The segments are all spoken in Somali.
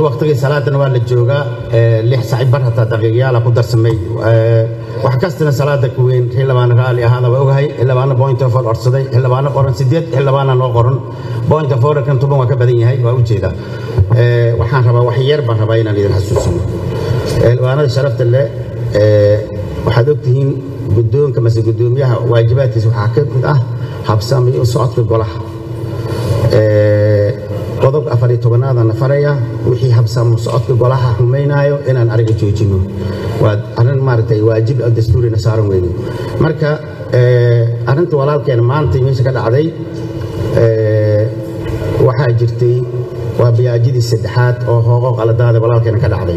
waqtigii salaadana waa la joogaa lix saaci bar hataa daqiiqyaala ku darsamay wax kastana salaada ku weyn xildhibaana raalli ahaada waa ogahay xildhibaana point of orsaday xildhibaana qoran sideed xildhibaana noo qoran point of orkan tuban waa ka badan yahay waa ujeedaa waxaan rabaa wax yar baan rabaa inaan idin xasuusino xildhibaanada sharafta leh waxaad ogtihiin guddoonka mase guddoomiyaha waajibaadkiisa waxaa ka mid ah habsami u socodka golaha qodobka afar iyo tobanaadana faraya wixii habsamo socodka golaha xumaynaayo inaan ariga joojino waa arrin maaragtay waajib oo dastuurina saaran weyne marka arrinta walaalkeena maanta meesha ka dhacday waxaa jirtay waa biyaajidii saddexaad oo hooqo qaladaada walaalkeena ka dhacday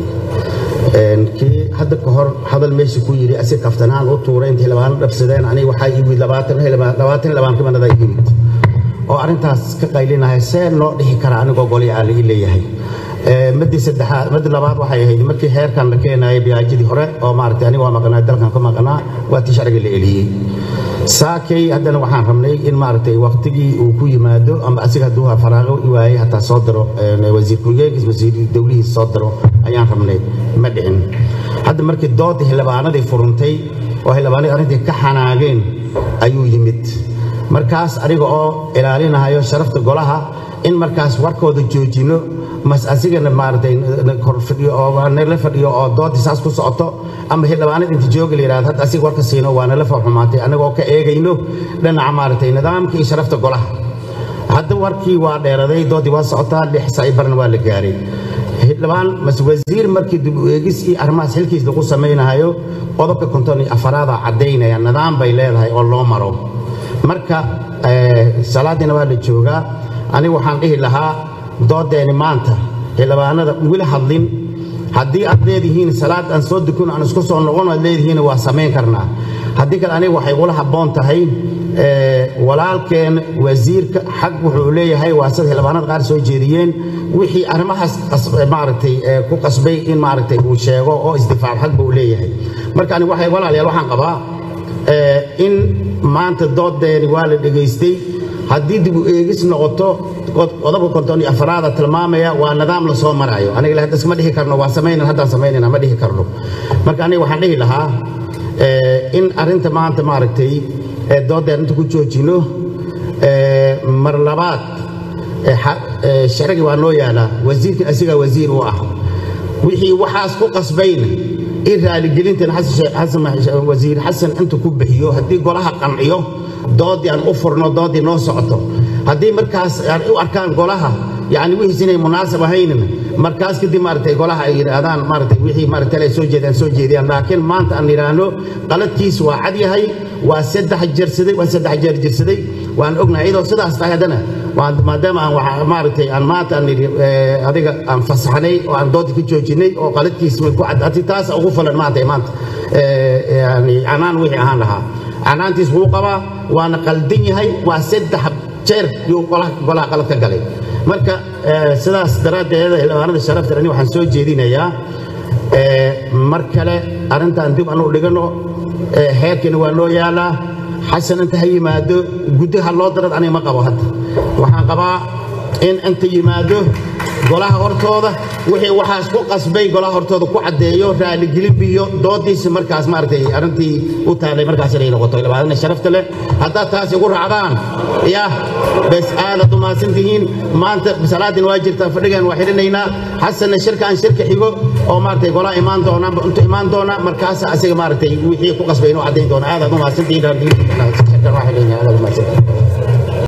kii hadda ka hor hadal meesha ku yidhi asi kaftanaan u tuuray inta xildhibaano dhabsadeen aniga waxaa yimid labaatan xildhibaan kamanadaa yimid oo arrintaas ka qaylinahay see loo dhihi karaa anigoo goli aa laii leeyahay madii saddexaad madii labaad waxay ahayd markii heerkan la keenayay biyaajidii hore oo maaragtay aniga waa maqnaa dalkan ka maqnaa waa tii sharciga la eliyey saakay haddana waxaan rabnay in maaragtay waqtigii uu ku yimaado ama asiga hadduu faraaqo waayey hataa soo diro wasiir ku-xigeenkiis wasiir dowlihiis soo diro ayaan rabnay ma dhicin hadda markii doodii xildhibaanadii furuntay oo xildhibaanadii arrintii ka xanaageen ayuu yimid markaas aniga oo ilaalinayo sharafta golaha in markaas warkooda joojino mas asigana maaragtay korfadhiyo oo nala fadhiyo oo doodii saas ku socoto ama xildhibaanada inta jooga la yidhahdo hadda asiga warka siino waa nala farxumaatay annagoo ka eegayno dhinaca maaragtay nidaamka iyo sharafta golaha hadda warkii waa dheeraday doodii waa socotaa lix saaci barna waa la gaaray xildhibaan mas wasiir markii dib u eegis iyo arrimahaas xilkiis lagu samaynayo qodobka konton iyo afaraada caddaynaya nidaam bay leedahay oo loo maro marka salaadiina waa la joogaa aniga waxaan dhihi lahaa doodeeni maanta xildhibaanada weli hadlin haddii aad leedihiin salaad aan soo dukun aan isku soo noqon aad leedihiin waa samayn karnaa haddii kale aniga waxay ula habboon tahay walaalkeen wasiirka xag wuxuu leeyahay waa sida xildhibaanada qaar soo jeediyeen wixii arrimahaas maaragtay ku qasbay in maaragtay uu sheego oo isdifaac xag buu leeyahay marka aniga waxay walaalayaal waxaan qabaa in maanta doodeeni waa la dhegaystay haddii dib u eegis noqoto qodobka konton iyo afaraada tilmaamaya waa nidaam la soo marayo aniga hadda iskama dhihi karno waa samaynan haddaan samaynayna ma dhihi karno marka aniga waxaan dhihi lahaa in arrinta maanta maaragtay doodeen inta ku joojino mar labaad sharci waa noo yaalaa wasiirkan asigaa wasiir u ah wixii waxaas ku qasbayna in raaligelintan wasiir xasan inta ku bixiyo haddii golaha qanciyo doodii aan u furno doodii noo socoto haddii markaas u arkaan golaha yani wixiis inay munaasab ahaynina markaas kadib maaragtay golaha ay yidhaahdaan maaragtay wixii maaragtay ay soo jeedaan soo jeediyaan laakiin maanta aan yidhaahno qaladkiis waa cad yahay waa saddex jirsaday waa saddex jeer jirsaday waan ognahay iyadoo sidaas tahay haddana maadaama aan waxa maaragtay aan maanta aan nidhi adiga aan fasaxnay oo aan doodii ka joojinay oo qaladkiis way ku caddaatay taas ugu falan maanta maanta yani canaan wixii ahaan lahaa canaantiis wuu qabaa waana qaldan yahay waa saddex jeer yuu golaha qalad ka galay marka sidaas daraaddeed xildhibaanada sharafta ani waxaan soo jeedinayaa mar kale arrintan dib anu dhigano heerkiina waa noo yaalaa xasan inta ha yimaado guddaha loo darad aniga ma qabo hadda waxaan qabaa in inta yimaado golaha hortooda wixii waxaas ku qasbay golaha hortooda ku caddeeyo raaligelin biyo doodiisi markaas maaragtay arrintii u taalay markaas inay noqoto labaadana sharafta leh haddaad taas igu raacdaan yah bes aadaad u mahadsantihiin maanta salaadin waa jirtaa fadhigan waa xidhinaynaa xasanna shirkaan shirka xigo oo maaragtay golaha imaan doona intu imaan doona markaas asiga maaragtay wixii ku qasbay inuu caddayn doona aadaad u mahadsantihiin shirkan waa xidhinaynaa aadaad u mahadsantihiin